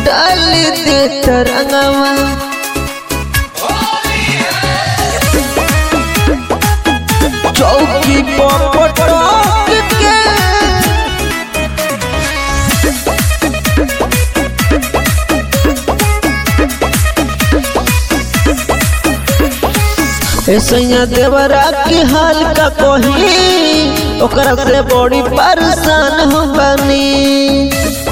डाल दे तरंगवा चौकी पर पटक के ऐसैया देवरा के हाल का कही ओकरा से बड़ी परेशान हो बनी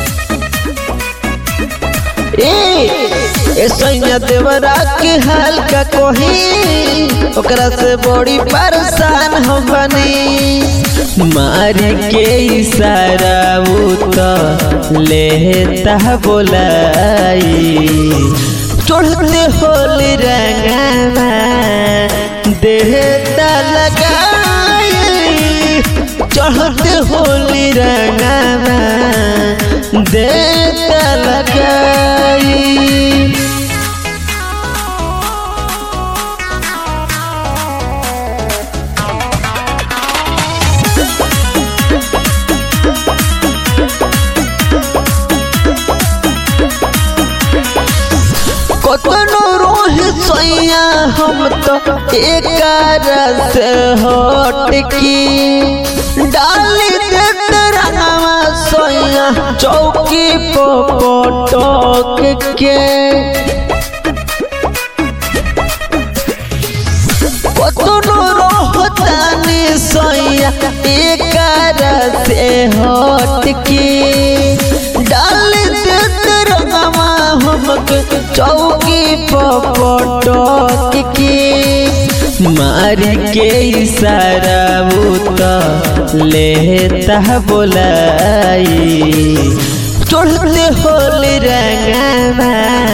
ए ऐसैया देवरा के हाल का कही ओकरा से बड़ी परेशान हो बनी मारी के इशारा वो तो लेता बोलाई चढ़ते होली रंगवा देहता लगाई चढ़ते होली रंगवा देहता लगाई कतनो रोहित सैया हम तो एक से हट की डाल देते रंगवा सैया चौकी पटक के कतनो रोहतानी सैया एक से हट की डाल देते रंगवा हमके चौकी पटक के मारी के इशारा वो तो लेता बोलाई चढ़ते होली रंगवा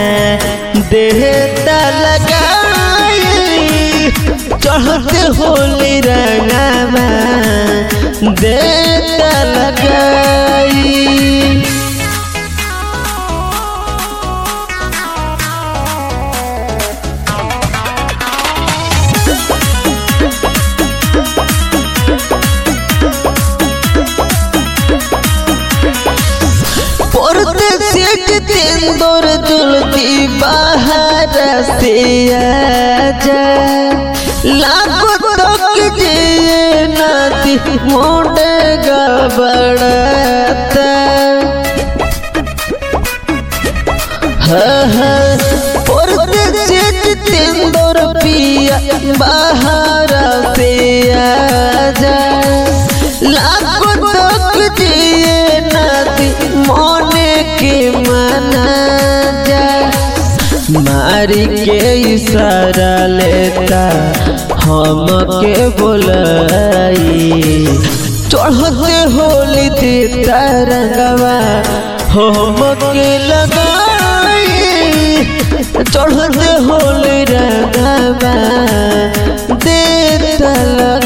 देहता लगाई चढ़ते होली रंगवा देहता लगाई पड़ते सेठ तेंदुर जुलती बाहर से आजा लागो तक जे नाती मोड़े गबड़ता हाँ हाँ पड़ते सेठ तेंदुर पिया बाहर से आजा लागो तक जे नाती मोने के मना जा मारी के इशारा लेता हम के बोलाई चढ़ते होली देता रंगवा हम के लगाई चढ़ते होली रंगवा देता